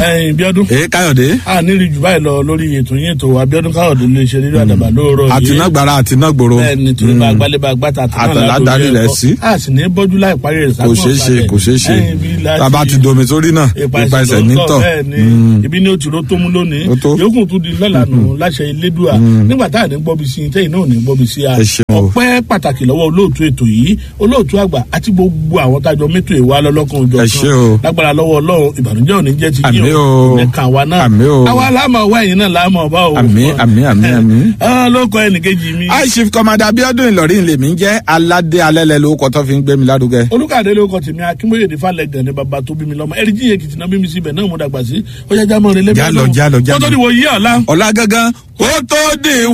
ẹyin bíọ́dún èé káyọ̀dé a nílùú jù báyìí lọ lórí ètò yín ètò abiodun káyọ̀dé lè ṣe rírọ àdàbà lóòrọ̀ yìí àtinágbára àtinágbòro bẹ́ẹ̀ni torí bá gbálẹ̀ bá gbàtà Àtàlà darí rẹ̀ sí. a sì ní bọ́jú láì parí rẹ̀ kò ṣeé ṣe kò ṣeé ṣe tába ti domi sórí náà ipa ẹsẹ̀ nítọ̀ bẹ́ẹ̀ni ibi ní òtún ló tó mú lónìí Ó tó. yòókù tún di lọ́lànà láṣẹ ilédùá nígbà tá à ní gbọ́bi sí i tẹ́yìn náà ò ní gbọ́bi sí i a Ẹ ṣeun o. ọpẹ́ pàtàkì lọ́wọ́ olóòtú ètò yìí olóòtú àgbà àti gbogbo àwọn tájọ mẹ́tò ìwà lọ́lọ́kan òjò Ẹ ṣé o. lágbára lọ́wọ́ ọlọ́run ìbànújẹ́ ò ní jẹ́ ti Àmín yín o. o ní kàn wá náà Àmín o. àwa láàmú ọwọ́ ẹ̀yìn náà láàmú ọba o Àmín, àmín, àmín, àmín. Ah, ló kọ ẹnìkejì mi high chief commander abiodun ìlọrin lèmi ń jẹ́ aládé alẹ́lẹ́ lórúkọ tó fi ń gbé mi lárugẹ. olùkàdé ló kọ tèmi akínbóyèdè falẹgàn ní baba tó bí mi lọmọ ẹrí jíye kìtì náà bí mi síbẹ náà mo dàgbà sí ó yá jámọ rẹ lẹbi Jálọ, jálọ, jálọ. kótó ni wò yí ọ̀la. ọ̀la gangan kó tó dé